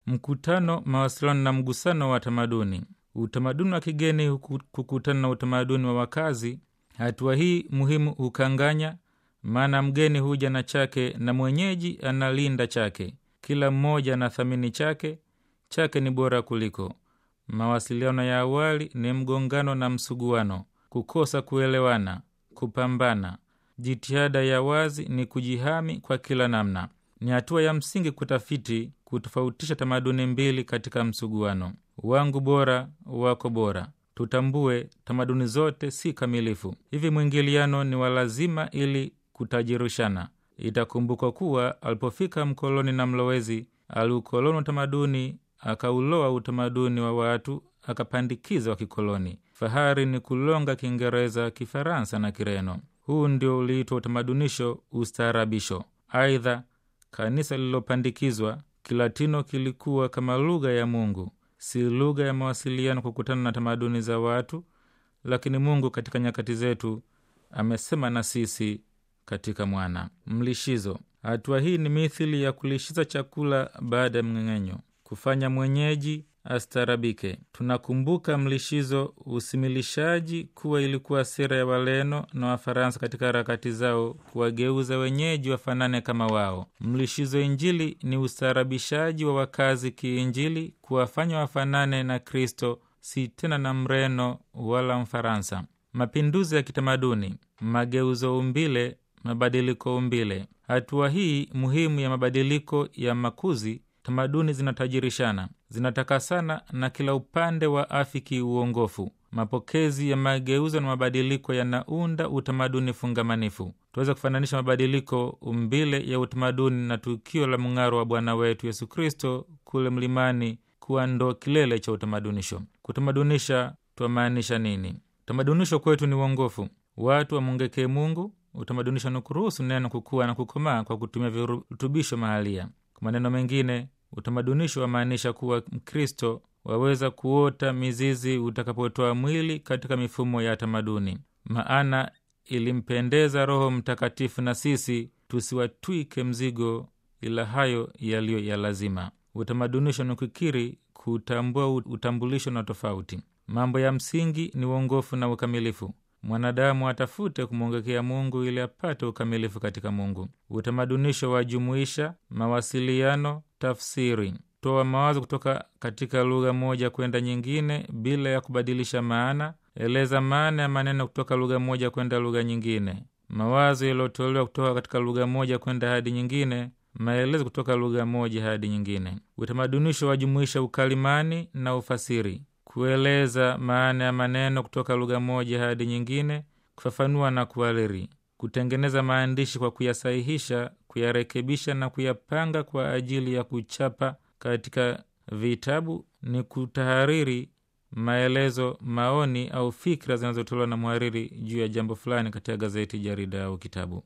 Mkutano, mawasiliano na mgusano wa tamaduni. Utamaduni wa kigeni kukutana na utamaduni wa wakazi. Hatua hii muhimu hukanganya, maana mgeni huja na chake na mwenyeji analinda chake. Kila mmoja anathamini chake, chake ni bora kuliko. Mawasiliano ya awali ni mgongano na msuguano, kukosa kuelewana, kupambana. Jitihada ya wazi ni kujihami kwa kila namna. Ni hatua ya msingi kutafiti, kutofautisha tamaduni mbili katika msuguano. Wangu bora, wako bora. Tutambue tamaduni zote si kamilifu, hivi mwingiliano ni wa lazima ili kutajirishana. Itakumbukwa kuwa alipofika mkoloni na mlowezi, aliukoloni utamaduni, akauloa utamaduni wa watu, akapandikiza wa kikoloni. Fahari ni kulonga Kiingereza, Kifaransa na Kireno. Huu ndio uliitwa utamadunisho, ustaarabisho. Aidha, kanisa lililopandikizwa Kilatino kilikuwa kama lugha ya Mungu, si lugha ya mawasiliano kukutana na tamaduni za watu, lakini Mungu katika nyakati zetu amesema na sisi katika Mwana. Mlishizo. Hatua hii ni mithili ya kulishiza chakula baada ya mng'eng'enyo, kufanya mwenyeji astarabike. Tunakumbuka mlishizo, usimilishaji, kuwa ilikuwa sera ya Waleno na Wafaransa katika harakati zao kuwageuza wenyeji wafanane kama wao. Mlishizo Injili ni ustaarabishaji wa wakazi kiinjili, kuwafanya wafanane na Kristo, si tena na Mreno wala Mfaransa. Mapinduzi ya kitamaduni, mageuzo umbile, mabadiliko umbile. Hatua hii muhimu ya mabadiliko ya makuzi tamaduni zinatajirishana, zinatakasana na kila upande wa afiki uongofu. Mapokezi ya mageuzo na mabadiliko yanaunda utamaduni fungamanifu. Tunaweza kufananisha mabadiliko umbile ya utamaduni na tukio la mng'aro wa Bwana wetu Yesu Kristo kule mlimani kuwa ndo kilele cha utamadunisho. Kutamadunisha twamaanisha nini? Utamadunisho kwetu ni uongofu, watu wamwongekee Mungu. Utamadunisho ni kuruhusu neno kukua na kukomaa kwa kutumia virutubisho mahalia. Kwa maneno mengine utamadunisho wamaanisha kuwa Mkristo waweza kuota mizizi utakapotoa mwili katika mifumo ya tamaduni. Maana ilimpendeza Roho Mtakatifu na sisi tusiwatwike mzigo, ila hayo yaliyo ya lazima. Utamadunisho ni kukiri, kutambua utambulisho na tofauti. Mambo ya msingi ni uongofu na ukamilifu. Mwanadamu atafute kumwongekea Mungu ili apate ukamilifu katika Mungu. Utamadunisho wajumuisha mawasiliano, tafsiri, toa mawazo kutoka katika lugha moja kwenda nyingine bila ya kubadilisha maana. Eleza maana ya maneno kutoka lugha moja kwenda lugha nyingine. Mawazo yaliyotolewa kutoka katika lugha moja kwenda hadi nyingine. Maelezo kutoka lugha moja hadi nyingine. Utamadunisho wajumuisha ukalimani na ufasiri kueleza maana ya maneno kutoka lugha moja hadi nyingine, kufafanua na kuhariri, kutengeneza maandishi kwa kuyasahihisha, kuyarekebisha na kuyapanga kwa ajili ya kuchapa katika vitabu, ni kutahariri maelezo, maoni au fikra zinazotolewa na mhariri juu ya jambo fulani katika gazeti, jarida au kitabu.